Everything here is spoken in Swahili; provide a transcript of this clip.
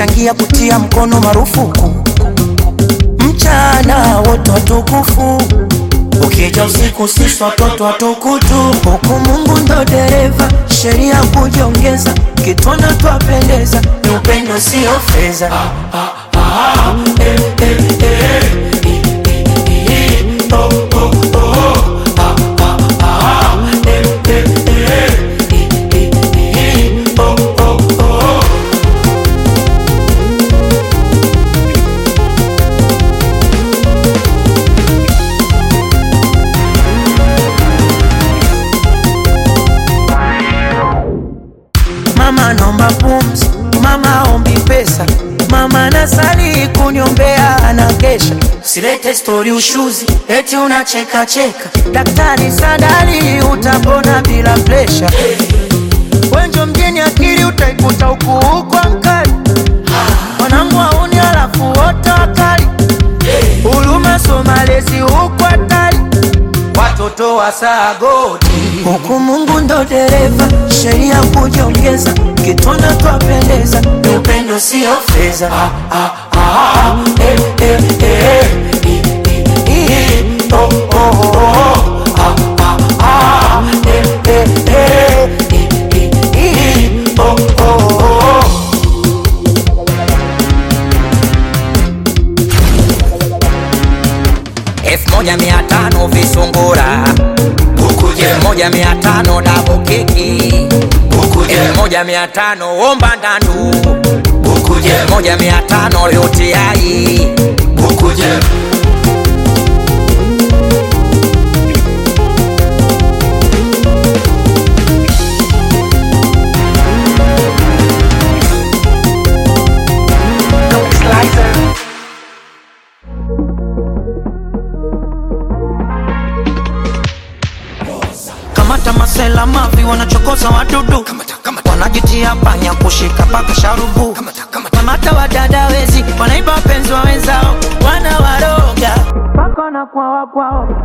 kuchangia kutia mkono marufuku mchana wote watukufu ukija usiku sisi watoto watukutu huku mungu ndo dereva sheria kujiongeza kitwana twapendeza ni upendo sio fedha ah, ah, ah, eh, eh, eh, eh, eh, eh, oh, oh, oh, ah, ah, ah, eh, eh, eh, eh, eh, eh, oh, oh, oh. Mama naomba pumzi, mama ombi pesa, mama nasali kuniombea anakesha. Silete stori ushuzi, eti unacheka cheka. Daktari Sadali utapona bila presha. Wenjo mjini akili utaikuta huku huko mkali. Wanangu wauni alafu wote wakali. Huruma so malezi huku hatari. Watoto wa sagoti huku Mungu ndo dereva, sheria kujiongeza, kitwana twapendeza, ni upendo sio fedha. Ah, ah, ah, eh, eh, eh, eh, eh, eh, oh, oh, oh, ah, ah, ah, eh, eh, eh, eh, eh, eh, oh, oh, oh. elfu moja mia tano visungura elfu moja mia tano dabu keki elfu moja mia tano omba ndandu elfu moja mia tano yotiai kamata masela mavi wanachokoza wadudu wanajitia panya kushika paka sharubu kamata wadada wezi wanaiba wapenzi wa wenzao wanawaroga paka na kwawa kwao